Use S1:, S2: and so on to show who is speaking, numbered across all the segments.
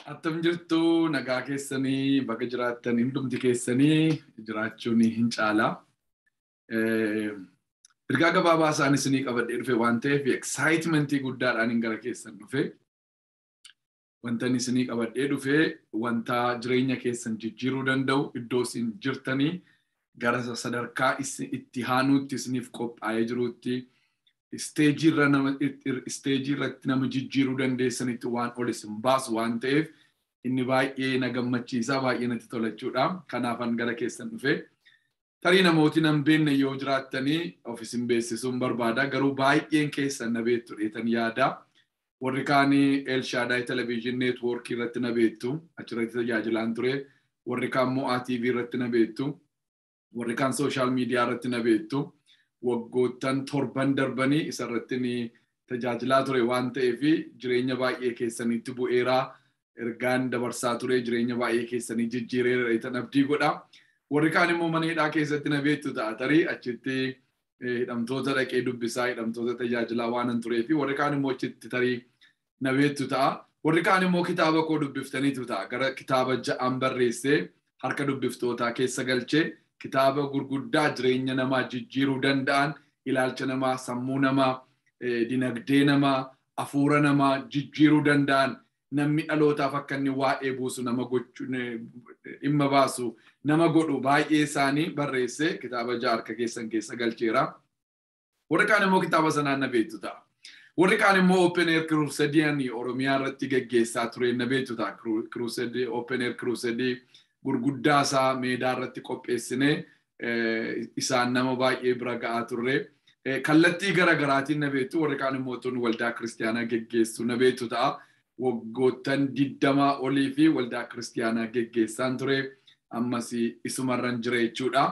S1: Attam jirtu nagaa keessanii bakka jiraattan hundumti keessanii jiraachuun hin caala. Ergaa gabaabaa isaan isinii qabadhee dhufe waan ta'eef excitement guddaadhaan hin gara keessan dhufe. Wanta isinii qabadhee dhufe wanta jireenya keessan jijjiiruu danda'u iddoo isin jirtanii gara sadarkaa itti haanuutti isiniif qophaa'ee jiruutti isteejii irratti nama jijjiiruu dandeessanitti waan ol isin baasu waan ta'eef inni baay'ee na gammachiisaa baay'ee natti tolachuudha. Kanaafan gara keessan dhufe. Tarii namooti nan beekne yoo jiraattanii of isin beeksisuun barbaada. Garuu baay'een keessan na beektu dheetan yaada. Warri kaan Elshaadaay Television Network irratti na beektu. Achirratti tajaajilaan ture. Warri kaan Mo'aa TV irratti na beektu. Warri kaan Sooshaal Miidiyaa irratti na beektu. Waggoottan torban darbanii isarratti tajaajilaa ture waan ta'eef jireenya baay'ee keessanitti bu'eeraa. ergaan dabarsaa ture jireenya baay'ee keessanii jijjiireera dheetan abdii godha. Warri kaan immoo mana hidhaa keessatti na beektu ta'a tarii achitti hidhamtoota dhaqee dubbisaa hidhamtoota tajaajilaa waan hin turee fi warri kaan immoo achitti tarii na beektu ta'a. Warri kaan immoo kitaaba koo dubbiftaniitu ta'a. Gara kitaaba ja'aan barreessee harka dubbiftootaa keessa galchee kitaaba gurguddaa jireenya namaa jijjiiruu danda'an ilaalcha namaa sammuu namaa dinagdee namaa hafuura namaa jijjiiruu danda'an namni dhalootaaf akka inni waa'ee buusu nama gochuu dhimma baasu nama godhu baay'ee isaanii barreessee kitaaba ja'a harka keessan keessa galcheera. Warri kaan immoo kitaaba sanaan na beektu ta'a. Warri kaan immoo Open Air Crusadeen Oromiyaa irratti geggeessaa ture na beektu ta'a. Crusade Open Air Crusade gurguddaa isaa meedaa irratti qopheessinee isaan nama baay'ee bira ga'aa turre. Kallattii garaagaraatiin na beektu warri kaan immoo tun waldaa kiristaanaa geggeessu na beektu ta'a. waggoottan digdamaa olii fi waldaa kiristaanaa geggeessaan ture ammas isumarran jira jechuudha.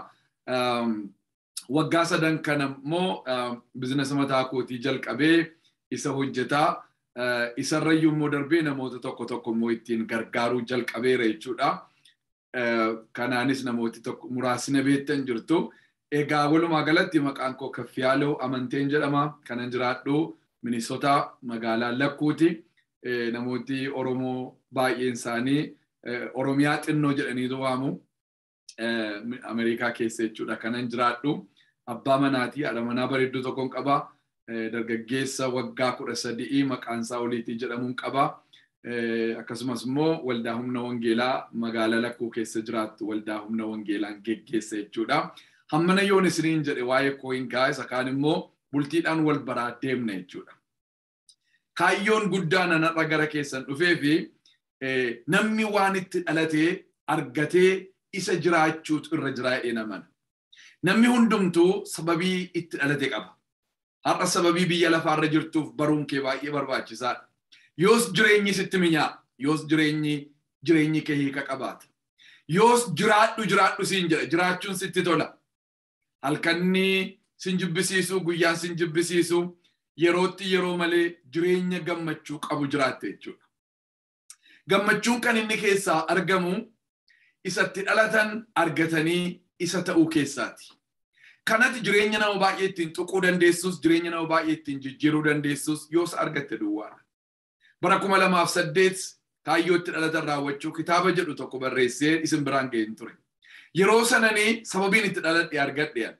S1: Waggaa sadan kana immoo bizinesa mataa kootii jalqabee isa hojjetaa isarrayyuu immoo darbee namoota tokko tokko immoo ittiin gargaaruu jalqabeera jechuudha. Kanaanis namooti tokko muraasni beektan jirtu. Egaa walumaa galatti maqaan koo Kaffiyaaloo Amanteen jedhama. Kanan jiraadhu Minisotaa magaalaa Lakkuuti. namooti Oromoo baay'een isaanii Oromiyaa xinnoo jedhaniitu waamu. Ameerikaa keessa jechuudha. Kanan jiraadhu. Abbaa manaatii haadha manaa bareedduu tokkoon qaba. Dargaggeessa waggaa kudha sadii maqaan isaa oliitii jedhamuun qaba. Akkasumas immoo waldaa humna wangeelaa magaalaa lakkuu keessa jiraattu waldaa humna wangeelaan geggeessa jechuudha. Hammana yoon isiniin jedhe waa'ee koo hin gaa isa kaan immoo bultiidhaan wal baraa deemna jechuudha. kaayyoon guddaan anarra gara keessan dhufee fi namni waan itti dhalatee argatee isa jiraachuutu irra jira jedhee namana. Namni hundumtuu sababii itti dhalate qaba. Har'a sababii biyya lafaarra jirtuuf baruun kee baay'ee barbaachisaadha. Yoos jireenyi sitti minyaa, yoos jireenyi jireenyi kee hiika qabaata. Yoos jiraadhu jiraadhu siin jedha, jiraachuun sitti tola. Halkanni sin jibbisiisu, guyyaan sin jibbisiisu, yerootti yeroo malee jireenya gammachuu qabu jiraatte jechuudha. Gammachuun kan inni keessaa argamu isatti dhalatan argatanii isa ta'uu keessaati. Kanatti jireenya nama baay'ee ittiin tuquu dandeessus, jireenya nama baay'ee ittiin jijjiiruu dandeessus yoos argatte duwwaadha. Bara kuma lamaaf saddeet kaayyoo itti dhalatan raawwachuu kitaaba jedhu tokko barreessee isin biraan ga'een ture. Yeroo sananii sababiin itti dhaladhe argadhe.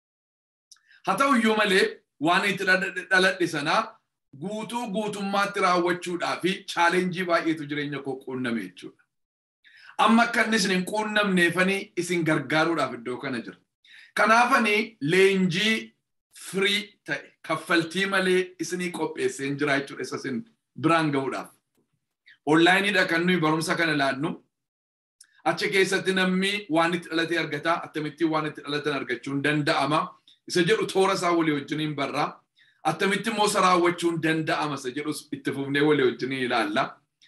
S1: Haa ta'u iyyuu malee waan itti dhaladhe sanaa guutuu guutummaatti raawwachuudhaa fi chaalenjii baay'eetu jireenya koo quunname jechuudha. Amma akka inni isin hin quunnamneefanii isin gargaaruudhaaf iddoo kana jira. Kanaafanii leenjii firii ta'e kaffaltii malee isinii qopheesseen jira jechuudha isa isin biraan ga'uudhaaf. Onlaayiniidha kan nuyi barumsa kana laannu. Achi keessatti namni waan itti dhalatee argataa akkamittiin waan itti dhalatan argachuun danda'ama. isa jedhu toora isaa walii wajjiniin barraa. Attamitti immoo isa raawwachuun danda'ama isa jedhu itti fufnee walii wajjiniin ilaalla.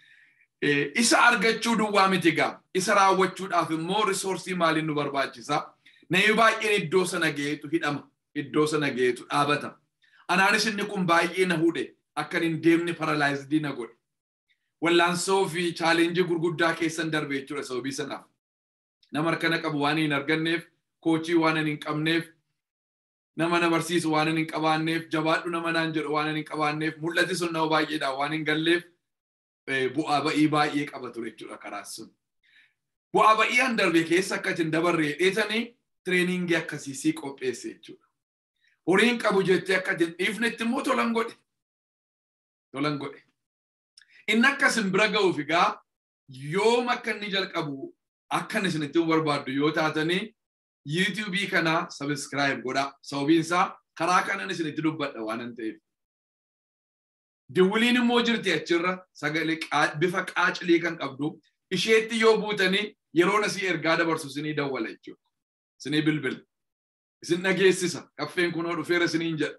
S1: Isa argachuu duwwaa miti gaa. Isa raawwachuudhaaf immoo risoorsii maaliin nu barbaachisa? Namni baay'een iddoo sana ga'eetu hidhama. Iddoo sana ga'eetu dhaabata. Anaanis inni kun baay'ee na hudhe akka hin deemne paralaayizidii na godhe. Wallaansoo fi chaalenjii gurguddaa keessan darbe jechuudha sababii sanaaf. Nama harkana qabu waan hin arganneef, koochii waan hin qabneef, nama na barsiisu waan hin qabaanneef jabaadhu nama naan jedhu waan hin qabaanneef mul'ati sun nama baay'eedha waan hin galleef bu'aa ba'ii baay'ee qaba ture jechuudha karaa sun. Bu'aa ba'ii an darbe keessa akka isin dabarree dheetanii tireeningii akkasiisii qopheesse jechuudha. Horiin qabu jettee akka isin dhiifnetti immoo tolan godhe. Tolan godhe. Inni akka isin bira ga'uuf egaa yoom akka inni jalqabu akkan isinitti barbaaddu yoo taatanii yuutuubii kana sabiskiraayib godhaa. Sababiin isaa karaa kanan isinitti dubbadha waan ta'eef. Diwwiliin immoo jirti achirra sagalee bifa qaacilii kan qabdu isheetti yoo buutanii yeroo asii ergaa dabarsu isinii dawwala jechuudha. Isinii bilbila. Isin dhageessisa. Kaffeen kunoo dhufeera isiniin jedha.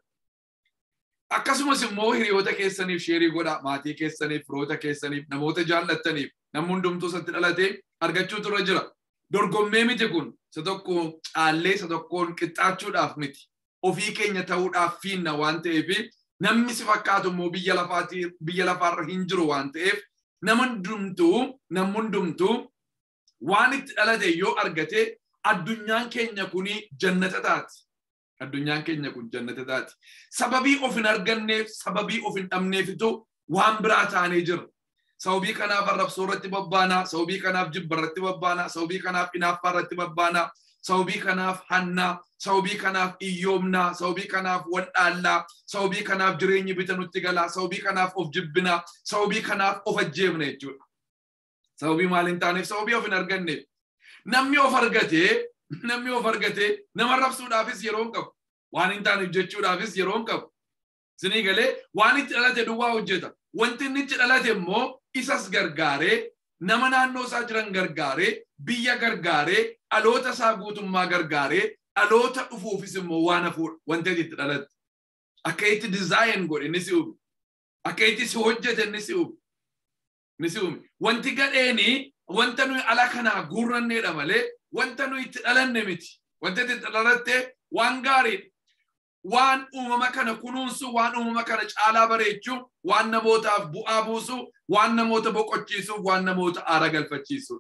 S1: Akkasumas immoo hiriyoota keessaniif sheerii godhaa maatii keessaniif firoota keessaniif namoota jaallattaniif namni hundumtuu isatti dhalatee argachuutu irra jira. Dorgommee miti kun isa tokko caallee isa tokkoon qixxaachuudhaaf miti. Ofii keenya ta'uudhaaf fiinna waan ta'eef namni si fakkaatu immoo biyya lafaatii biyya lafaarra hin jiru waan ta'eef nama hundumtuu namni hundumtuu waan itti dhalate yoo argate addunyaan keenya kuni jannata taati. Addunyaan keenya kun jannata taati. Sababii of hin arganneef sababii of hin dhabneefitu waan biraa taanee jira. Sababii kanaaf arrabsoo irratti babbaanaa, sababii kanaaf jibba irratti babbaanaa, sababii kanaaf hinaaffaa irratti babbaanaa, sababii kanaaf hannaa, sababii kanaaf iyyoomnaa, sababii kanaaf waldhaallaa, sababii kanaaf jireenyi bita nutti galaa, sababii kanaaf of jibbinaa, sababii kanaaf of ajjeefna jechuudha. Sababii maal hin taaneef sababii of hin arganneef. Namni of argatee namni of argatee nama rabsuudhaafis yeroo hin qabu. Waan hin taaneef jechuudhaafis yeroo hin qabu. Isinii galee waan itti dhalate duwwaa hojjeta. Wanti inni itti dhalate immoo isas gargaaree nama naannoo isaa jiran gargaaree biyya gargaaree dhaloota isaa guutummaa gargaaree dhaloota dhufuufis immoo waan hafuudha wanti itti dhalatte. Akka itti dizaayin godhe ni si uume. Akka itti si hojjete ni si uume. Ni si uume. Wanti gadheeni wanta nuyi ala kanaa guurranneedha malee wanta nuyi itti dhalanne miti. Wanta itti dhalatte waan gaariidha. Waan uumama kana kunuunsu, waan uumama kana caalaa bareechuu, waan namootaaf bu'aa buusu, waan namoota boqochiisuuf, waan namoota aara galfachiisu.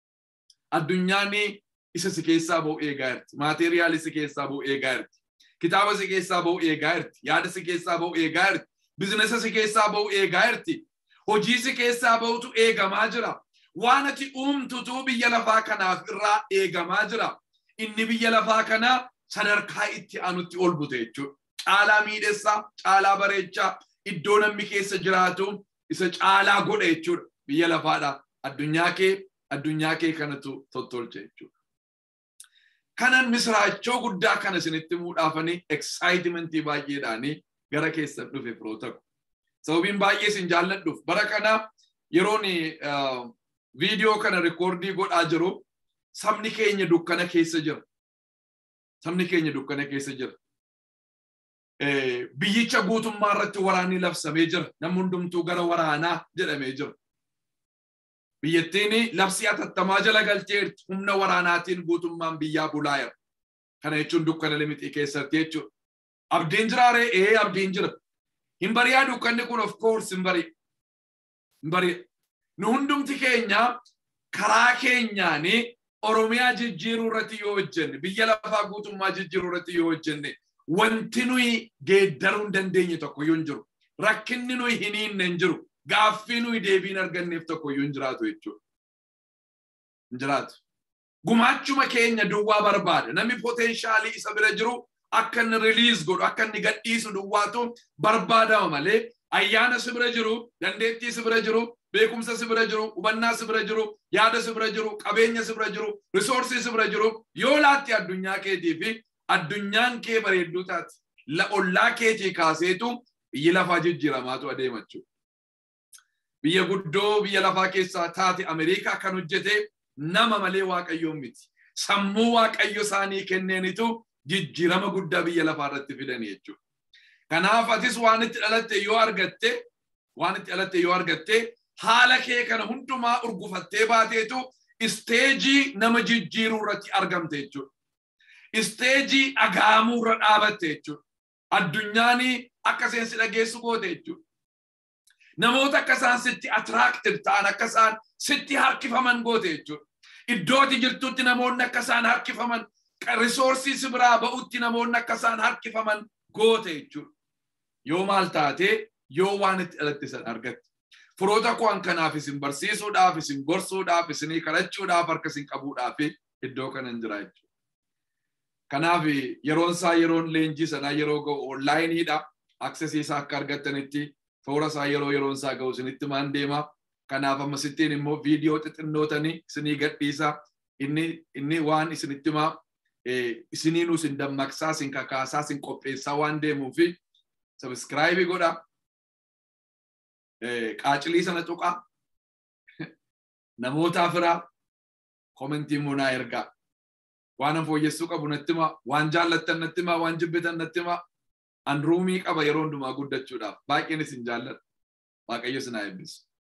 S1: Addunyaan isa si keessaa ba'u eegaa jirti. Maateriyaali si keessaa ba'u eegaa jirti. Kitaaba si keessaa ba'u eegaa jirti. Yaada si keessaa ba'u eegaa jirti. Bizinesa si keessaa ba'u eegaa jirti. Hojii si keessaa ba'utu eegamaa jira. Waan ati uumtutu biyya lafaa kanaaf irraa eegamaa jira. Inni biyya lafaa kanaa sadarkaa itti aanutti ol bute jechuudha. Caalaa miidhessaa, caalaa bareechaa, iddoo namni keessa jiraatu isa caalaa godha jechuudha. Biyya lafaadha. Addunyaa kee, addunyaa kee kanatu tottolche jechuudha. Kanan misraachoo guddaa kana isinitti muudhaafanii eksaayitimenti baay'eedhaanii gara keessan dhufe firoota ko. Sababiin baay'ee isin jaalladhuuf bara kana yeroon viidiyoo kana rikoordii godhaa jiru sabni keenya dukkana keessa jira. Sabni keenya dukkana keessa jira. Biyyicha guutummaa irratti waraanni labsamee jira. Namni hundumtuu gara waraanaa jedhamee jira. Biyyattiin labsii atattamaa jala galcheerti. Humna waraanaatiin guutummaan biyyaa bulaa jira. Kana jechuun dukkana limixii keessatti jechuudha. Abdiin jiraaree? Ee abdiin jira. Hin bari'aa dukkanni kun of course hin bari'a. Hin bari'a. Nu hundumti keenya karaa keenyaanii Oromiyaa jijjiiruu irratti yoo hojjenne, biyya lafaa guutummaa jijjiiruu irratti yoo hojjenne, wanti nuyi geeddaruu hin dandeenye tokko yoo hin jiru. Rakkinni nuyi hin hiinne hin jiru. Gaaffii nuyi deebiin arganneef tokko yoo hin jiraatu jechuudha. Hin jiraatu. Gumaachuma keenya duwwaa barbaada. Namni poteenshaalii isa bira jiru akka inni riliis godhu, akka inni gadhiisu duwwaatu barbaadama malee ayyaana si bira jiru, dandeettii si bira jiru, beekumsa si bira jiru, hubannaa si bira jiru, yaada si bira jiru, qabeenya si bira jiru, risoorsii si bira jiru, yoo laatti addunyaa keetii fi addunyaan kee bareedduu taate ollaa keetii kaaseetu biyyi lafaa jijjiiramaatu adeema jechuudha. Biyya guddoo biyya lafaa keessaa taate Ameerikaa kan hojjete nama malee waaqayyoon miti. Sammuu waaqayyo isaanii kenneenitu jijjiirama guddaa biyya lafaa irratti fidan jechuudha. Kanaaf atis waan itti dhalatte yoo argatte, waan itti dhalatte yoo argatte haala kee kana hundumaa urgufattee baateetu isteejii nama jijjiiruu irratti argamte jechuudha. Isteejii dhagaamuu irra dhaabatte jechuudha. Addunyaan akka isheen si dhageessu goote jechuudha. Namoota akka isaan sitti attraacted ta'an akka isaan sitti harkifaman goote jechuudha. Iddooti jirtutti namoonni akka isaan harkifaman risoorsii si biraa ba'utti namoonni akka isaan harkifaman goote jechuudha. Yoo maal taate yoo waan itti dhalatte san argatte. firoota koo kanaaf isin barsiisuudhaaf isin gorsuudhaaf isinii kadhachuudhaaf harka isin qabuudhaaf iddoo kanan jira jechuudha. Kanaaf yeroon isaa yeroon leenjii sanaa yeroo ga'u onlaayiniidha. Aksesii isaa akka argattanitti toora isaa yeroo yeroon isaa ga'u isinitti maan deema. Kanaaf ammasittiin immoo viidiyoo xixinnootanii isinii gadhiisa. Inni inni waan isinitti himaa isiniinuu isin dammaqsaa isin kakaasaa isin qopheessaa waan deemuufi sabiskiraayibii godha. Qaacilii sana tuqaa. Namootaaf firaa komentii immoo naa ergaa. waan an fooyyessuu qabu natti himaa, waan jaallattan natti himaa, waan jibbitan natti himaa. An ruumii qaba yeroo hundumaa guddachuudhaaf. Baay'een isin jaalladha. Waaqayyo isin haa eebbisu.